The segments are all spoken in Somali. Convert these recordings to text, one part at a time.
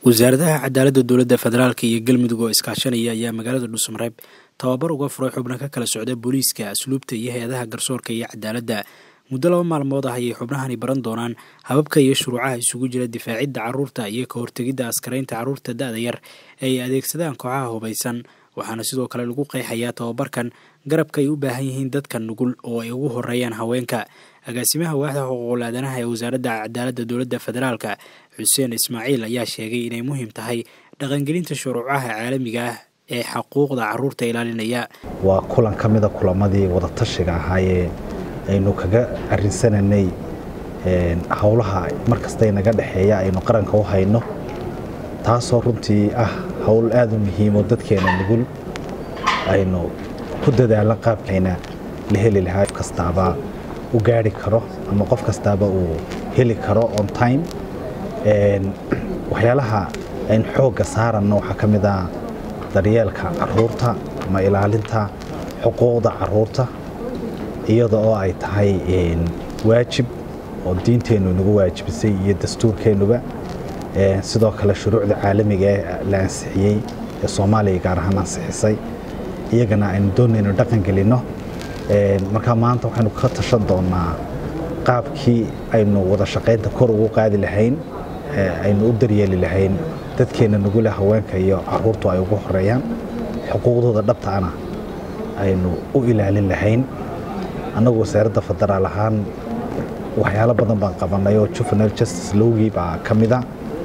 wasaaradaha cadaaladda dowladda federaalk iyo galmudug oo iskaashanaya ayaa magaalada dhuusamareeb tababar uga furay xubno ka kala socda booliiska asluubta iyo hay-adaha garsoorka iyo cadaaladda muddo laba maalmood ah ayay xubnahani baran doonaan hababka iyo shuruucaha isugu jira difaacidda carruurta iyo ka hortegidda askaraynta carruurta da-da yar ee ay adeegsadaan kooxaha hubaysan waxaana sidoo kale lagu qeexayaa tababarkan garabka ay u baahan yihiin dadka nugul oo ay ugu horeeyaan haweenka agaasimaha waaxda xuquuqul aadanaha ee wasaaradda cadaaladda dowladda federaalka xuseen ismaaciil ayaa sheegay inay muhiim tahay dhaqangelinta shuruucaha caalamiga ah ee xuquuqda carruurta ilaalinaya waa kulan ka mida kulamadii wadatashiga ahaayee aynu kaga arinsananay howlaha markasta naga dhexeeya aynu qaranka u hayno taasoo runtii ah howl aada u muhiimo dadkeena nugul aynu ku dadaalan qaabkayna la heli lahaa kastaaba u gaari karo ama qof kastaaba uu heli karo on time waxyaalaha aynu xoogga saaranno waxaa ka mid ah daryeelka caruurta ama ilaalinta xuquuqda caruurta iyada oo ay tahay waajib oo diinteennu inagu waajibisay iyo dastuurkeennuba sidoo kale shuruucda caalamiga ee la ansixiyey ee soomaaliya gaar ahaan ansixisay iyagana aynu doonayno dhaqan gelinno markaa maanta waxaynu ka tashan doonnaa qaabkii aynu wada shaqaynta kor ugu qaadi lahayn aynu u daryeeli lahayn dadkeenna nugule haweenka iyo caruurtu ay ugu horeeyaan xuquuqdooda dhabtaana aynu u ilaalin lahayn annagu wasaaradda federaal ahaan waxyaalo badan baan qabanay oo juvenal justice lowgii baa ka mida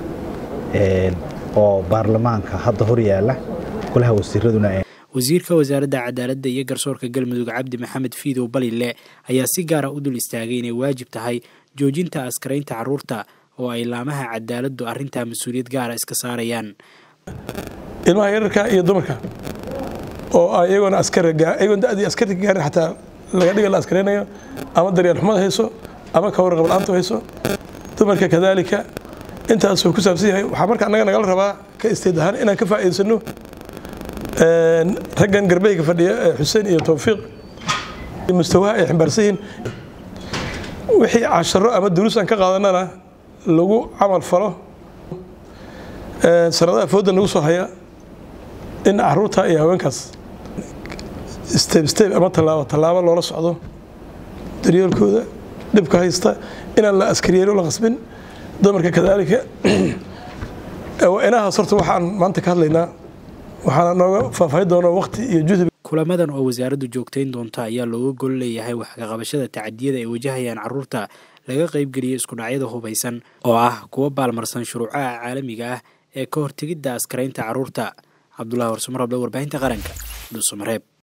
oo baarlamaanka hadda hor yaalla golaha wasiiraduna wasiirka wasaaradda cadaaladda iyo garsoorka galmudug cabdi maxamed fiidow balile ayaa si gaara u dul istaagay inay waajib tahay joojinta askaraynta carruurta oo ay laamaha cadaaladdu arrintaa mas-uuliyad gaara iska saarayaan ilmaha yararka iyo dumarka oo iyagoona askarayagoon dadii askarka gaarin xataa laga dhiga la askaraynayo ama daryeel xumad hayso ama ka warqab la-aantu hayso dumarka kadaalika intaasuu ku saabsan yahay waxaa marka annaga nagala rabaa ka isteed ahaan inaan ka faa'iidaysano raggan garbahayga fadhiya ee xuseen iyo towfiiq mustawaha ay ximbaarsan yihiin wixii casharo ama duruus aan ka qaadanana lagu camal falo sanadaha fooda nagu soo haya in caruurta iyo haweenkaas steb steb ama tallaabo tallaabo loola socdo daryeelkooda dhibka haysta inaan la askariyeelo la qasbin dumarka kadaalika inahaas horta waxaan maanta ka hadlaynaa waxaana nooga faahfaahin doona waqti iyo juhdi kulamadan oo wasaaraddu joogtayn doonta ayaa looga gol leeyahay waxkaqabashada tacadiyada ay wajahayaan carruurta laga qaybgeliyey iskudhacyada hubaysan oo ah kuwa baalmarsan shuruucaha caalamiga ah ee ka hortegidda askaraynta carruurta cabdulahi warsumarable warbaahinta qaranka dhuusamareeb